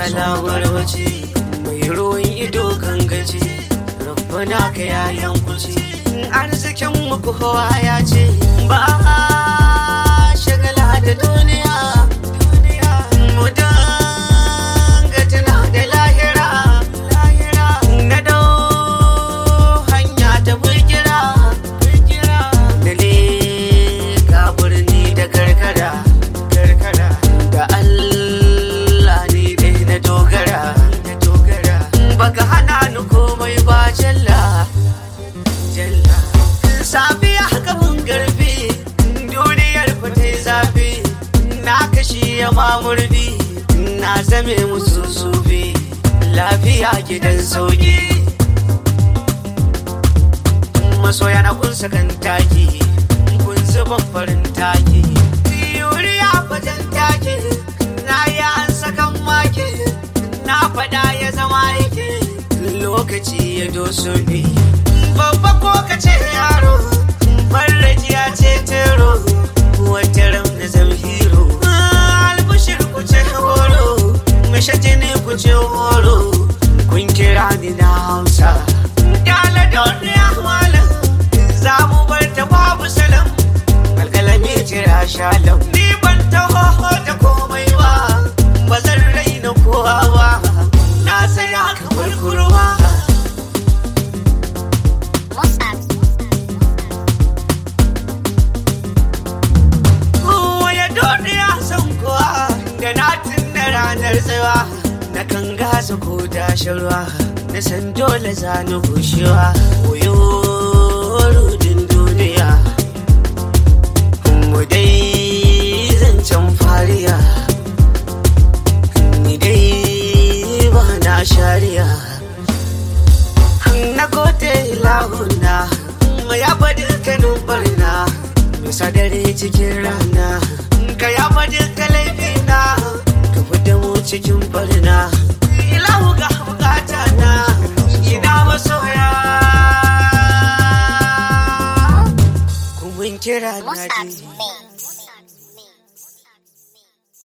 kalamar wace mai ruwan ido kan gaji rabbana ka yayan kuce arzikin mu kowa ya ce ba a shagala da duniya mu danga tuna da lahira na dau hanya ta burgira da leka birni da karkara da Allah ne dai na dogara baka hana ni komai ba jalla jalla safiya haka mun garbi duniyar ku ta zafi na kashi ya mamurdi na zame musu sufi lafiya gidan sauki masoya na kun sakan taki kun zuban farin taki yuriya fajen taki na yi an sakan maki na faɗa ya zama yake lokaci ya doso ne babba ko ka ce yaro farraji ya ce tero wata ram na zam hero albushir ku ce horo mashaje ne ku ce horo kun kira ni na hausa Dala duniya malam za mu bar ta babu salam alkalami jira shalam ni ban taho da komai ba ba zan raina kowa ba na saya kamar kurwa Waya duniya san kowa da na tunna ranar tsawa na kan gasa ko dashin ruwa na san dole za ni gushewa koyo rudin duniya mu dai zancen fariya ni dai ba na shariya na kote lahuna ya faɗi kanin barna bisa dare cikin rana ka ya faɗi ka laifina ka fita mu cikin barna ilahu ga bukata na ina masoya kun kira na ji